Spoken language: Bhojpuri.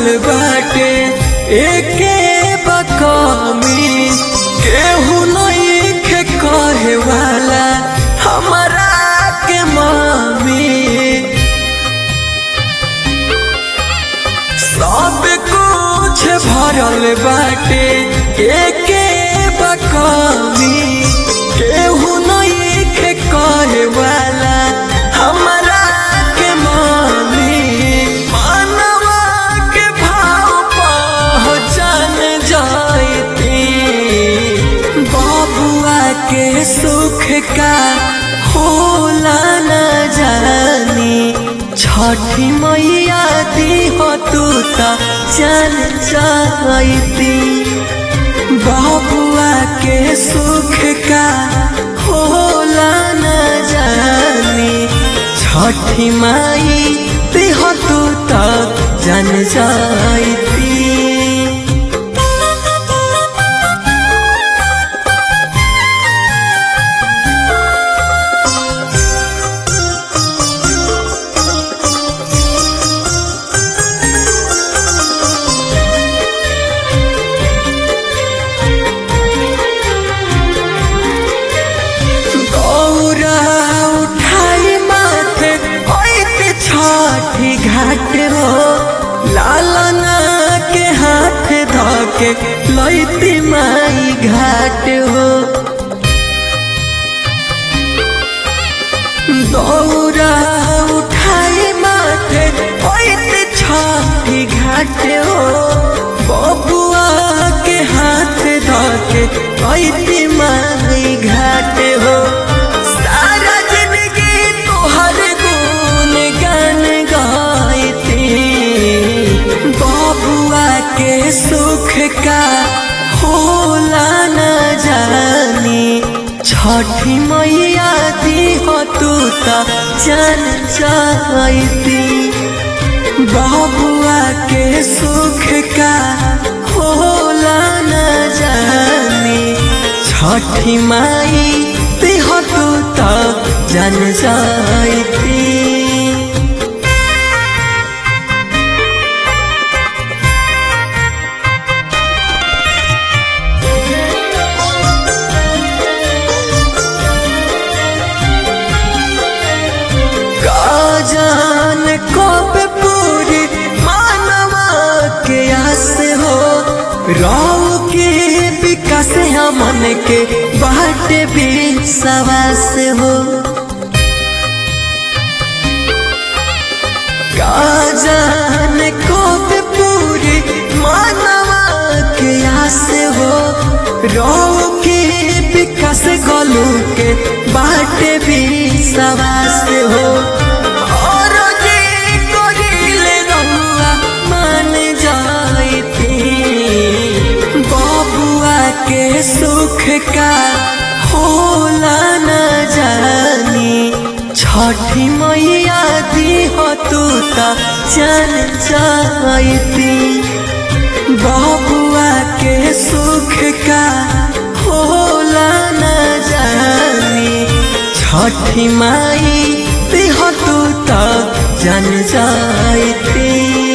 भरल बाटे एके बकमी केहू नइखे कहे वाला हमरा के मामी सब कुछ भरल बाटे एके बकमी केहू नइखे कहे वाला हमरा के मामी मानवा के भाव पहचान जाती बाबुआ के सुख का होला न जानी छठी मैया दी हो तू त चल जाती बाबुआ के सुख का होला न जानी छठी माई दी हो तू त जन जाती गौरा उठाई माथे ओइते छठी घाट हो लालना के हाथ धके लैती माई घाट हो दौरा उठाई माथे ओइते छठी घाट हो बबुआ के हाथ धके लैती माई घाट हो सारा जिंदगी तोहर गुण गान गाइती बबुआ के सुख का होला न जानी छठी मैया दी हो तू त चल जाती बबुआ के सुख का होला न जानी छठी माई दी हो तू त जन जाती जान कब पूरी मानवा के आस हो राव के विकास हमन के बाट भी सवास हो जान कब पूरी मानवा के आस हो राव के विकास गलू के बाट भी सवास हो और जे करिले रहुआ मान जाइती बबुआ के सुख का होला न जानी छठी मैया दी हो तू त चल जाइती बबुआ के सुख का होला न जानी छठी माई दी हो तू त जन जाइती